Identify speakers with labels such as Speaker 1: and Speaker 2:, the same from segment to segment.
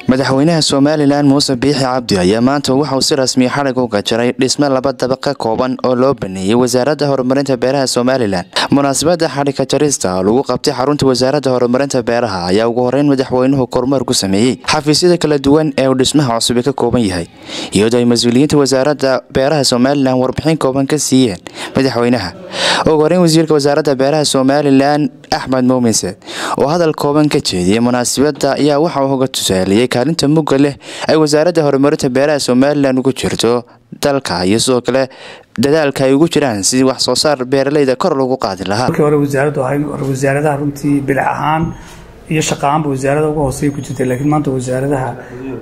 Speaker 1: madaxweynaha somalilan muuse biixi cabdi ayaa maanta waxauu si rasmiya xalig u gajaray dhisme laba dabaq ka kooban oo loo baneeyey wasaaradda horumarinta beeraha somalilan munaasabada xadhigka jarista oo lagu qabtay xarunta wasaaradda horumarinta beeraha ayaa ugu horeyn madaxweynuhu kormeer ku sameeyey xafiisyada kala duwan ee uu dhismaha cusubi ka kooban yahay iyadoo ay mas-uuliyiinta wasaaradda beeraha somalilan warbixin kooban ka siiyeen madaxweynaha ugu horeyn wasiirka wasaaradda beeraha somalilan axmed muuminse oo hadal kooban ka jeediyey munaasabada ayaa waxa uu uga tusaaliyey kaalinta mugga leh ay wasaaradda horumarinta beeraha somalilan ugu jirto dalka iyo sidoo kale dadaalka ay ugu jiraan sidii wax soo saar beeraleyda kor lagu qaadi lahaa
Speaker 2: markii hore wasaaraddu ahayn wasaaradaha runtii bilic ahaan iyo shaqa ahaanba wasaarada ugu hooseeya ku jirtay laakiin maanta wasaaradaha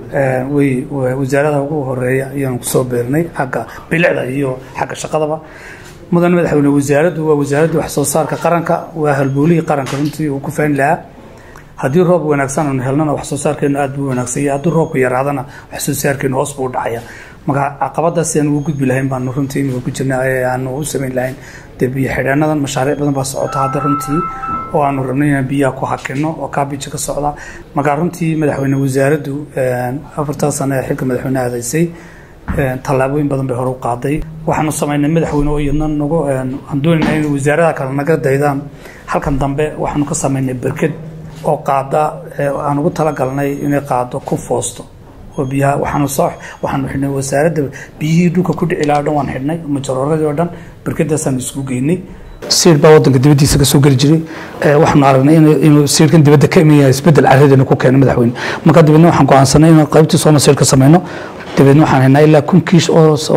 Speaker 2: way wasaaradaha ugu horeeya ayaanu kusoo beernay xagga bilicda iyo xagga shaqadaba mudan madaxweyne wasaaraddu waa wasaaradda wax soo saarka qaranka waa halboolihii qaranka runtii uu ku faani lahaa haddii roob wanaagsan aanu helnana wax soo saarkeenu aad buu wanaagsanya haddii roobku yaraadana wax soo saarkeenu hoos buu u dhacaya marka caqabadaas aan ugu gudbi lahayn baanu runtii imika ku jirna aanu u samayn lahayn dee biyo xidheenadan mashaariic badan baa socota hadda runtii oo aanu rabnay inaan biyaha ku hakino oo kaabija ka socda marka runtii madaxweyne wasaaraddu afartaa sano ee xilka madaxweyne aadaysay tallaabooyin badan bay hore u qaaday waxaanu samaynay madaxweyne oo iyadna nagu aan doonayna in wasaaradaha kale naga daydaan halkan dambe waxaanu ka samaynay berked oo qaada aan ugu talagalnay inay qaado ku foosto oo biyaha waxaanu soo waxaanu xidhnay wasaaradda biyihii dhulka ku dhici lahaa o dhan waan xidhnay majorooradii oo dhan berkadaasaan isku geynay siir baa wadanka dibadiisa kasoo geli jiray waxaanu aragnay inuu siirkan dibadda ka imaya isbedel caradeena ku keenay madaxweyne marka dibadna waxaan go'aansanay inaan qaybtii soona siir ka samayno dabeedna waxaan haynaa ilaa kun kiish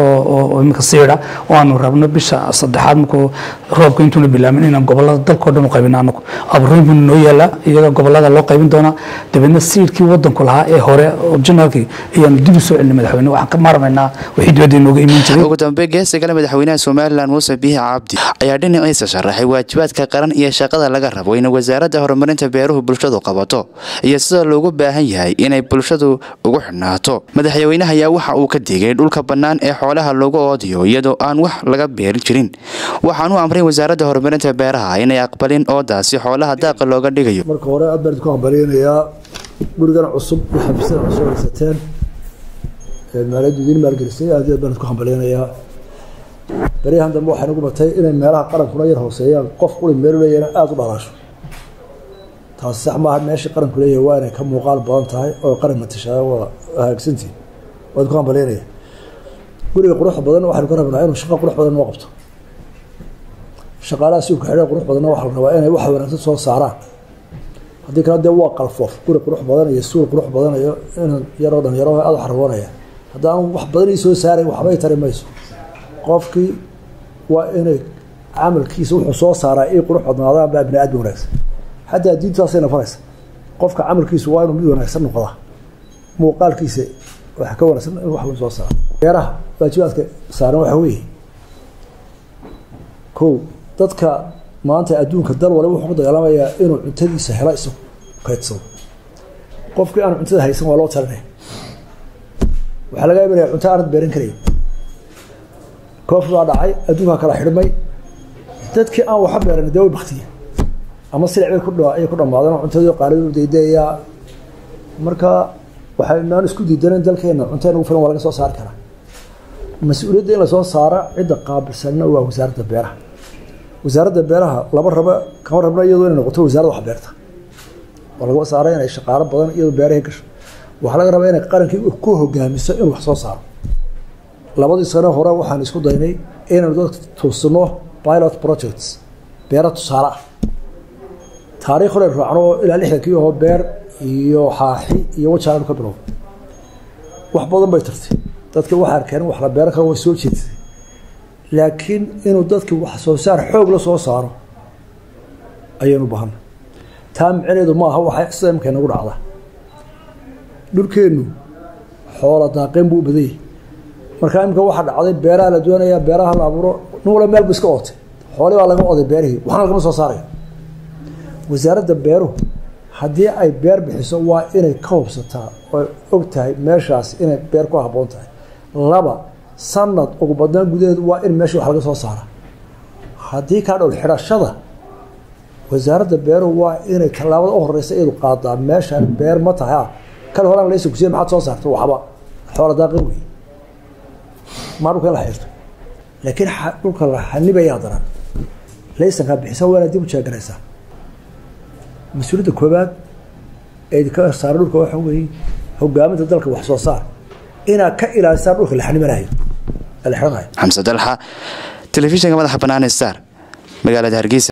Speaker 2: oo imika siira oo aanu rabno bisha saddexaad markuu roobka intuuna bilaamin inaan gobolada dalkao dhan u qaybino anagu abuurooyin buu noo yaalaa iyaga gobolada loo qaybin doonaa dabeedna siirkii wadanku lahaa ee hore originalkii ayaanu dib u soo celinay madaxweyne waxaan ka maarmaynaa wixii dibadda inooga iman jiray
Speaker 1: ugu dambe geesta kale madaxweynaha somalilan muuse biixi cabdi ayaa dhinaciisa sharaxay waajibaadka qaran iyo shaqada laga rabo in wasaaradda horumarinta beeruhu bulshadu qabato iyo sida loogu baahan yahay inay bulshadu ugu xidhnaato madaxweynaha ayaa waxa uu ka digay dhulka bannaan ee xoolaha lagu oodiyo iyadoo aan wax laga beeri jirin waxaan u amray wasaaradda horumarinta beeraha inay aqbalin oodaasi xoolaha daaqa looga dhigayo
Speaker 3: marka hore aad baan idinku hambalyanayaa gurigan cusub iyo xafiisyada cusub haysateen maaliyaddu idiin maalgelisay aad iyo aad baan idinku hambalyanayaa baryahan dambe waxay nagu batay inay meelaha qarankuna yar hooseeyaan qof quri meel leeyahna aada u dhalaasho taasi sax maaha meeshii qaranku leeyahay waa inay ka muuqaal badan tahay oo qaran matashaa waa hagaagsantihin waad ku hambalyanaya guriga quruxda badan waxaynu ka rabnaa inuu shaqo qurux badan noo qabto shaqaalaha suubka xidha qurux badanna waxaa la rabaa inay wax wanaagsan soo saaraan haddii kale dee waa qalfoof guri qurux badan iyo suul qurux badan iyo inan yaroo dhan yaro aada u xarwoonaya haddaan wax badan ii soo saarayn waxbay tari mayso qofkii waa inay camalkiisa wuxuu soo saaraa ii qurux badnaadaan baa bini aadmi wanaagsan xataa diintaasay nafaraysa qofka camalkiisu waa inuu mid wanaagsan noqdaa muuqaalkiisa waxa ka wanaagsan in wax soo saaro beeraha waajibaadka saaran waxa weeye kow dadka maanta adduunka dal waliba wuxuu ku dagaalamayaa inuu cuntadiisa helo isagu kaydsado qofkii aan cuntada haysan waa loo talinaya waxaa laga imanaya cunto aanad beeran karayn koofi baa dhacay adduunkaa kala xidhmay dadkii aan waxa beeran dee way baktiye ama silic bay ku ayay ku dhamaadeen oo cuntadii qaalidu daydayaa marka waxaynaan isku diidanan dalkeena cunta nagu filan waa laga soo saari karaa mas-uuliyadda in lasoo saara cidda qaabilsanna waa wasaaradda beeraha wasaaradda beeraha laba raba kama rabna iyadoo inay noqoto wasaaradda wax beerta waa laga saara inay shaqaalo badan iyadoo beerahay gasho waxaa laga rabaa inay qarankii ku hogaamiso inuu wax soo saaro labadii sano hore waxaan isku daynay inaynu dadka tuusino pilot projects beera tusaale ah taariikh hore raacno ilaa lixdankii oo beer iyo xaaxi iyo wajaanu ka bilow wax badan bay tartay dadka waxaa arkeen wax la beeran karo way soo jeedsay laakiin inuu dadki wax soo saar xoog la soo saaro ayaynu bahanay taa micneedu maaha waxa sida imika nagu dhacda dhulkeennu xoola daaqeen buu u badanyay markaa imika waxaa dhacday beeraha la doonayaa beeraha la abuuro nin wala meel bu iska ootay xooli baa laga oday beerihii waxna lagama soo saaraya wasaaradda beeruhu haddii ay beer bixiso waa inay ka hubsataa oo og tahay meeshaas inay beer ku habboon tahay laba sanad ugu badnaan gudaheedu waa in meesha wax laga soo saara haddii kaa dhowl xidhashada wasaaradda beeruhu waa inay tallaabada u horeysa iyadu qaadaa meeshaan beer ma tahay ah kan horaan laysa kusiya maxaad soo saarta waxba xoola daaqin wey maa dhulka in la xirto laakiin dhulka la xanibayaa daran laysankaa bixisa waana dib u jeegaraysaa mas-uuliyadda koobaad ee ka saara dhulka waxa weeye hogaaminta dalka wax soo saar inaad ka ilaalisaan dhulka la xanibanayo la xiranayo
Speaker 1: xamse dalxa telefishinka madaxa bannaan star magaalada hargeysa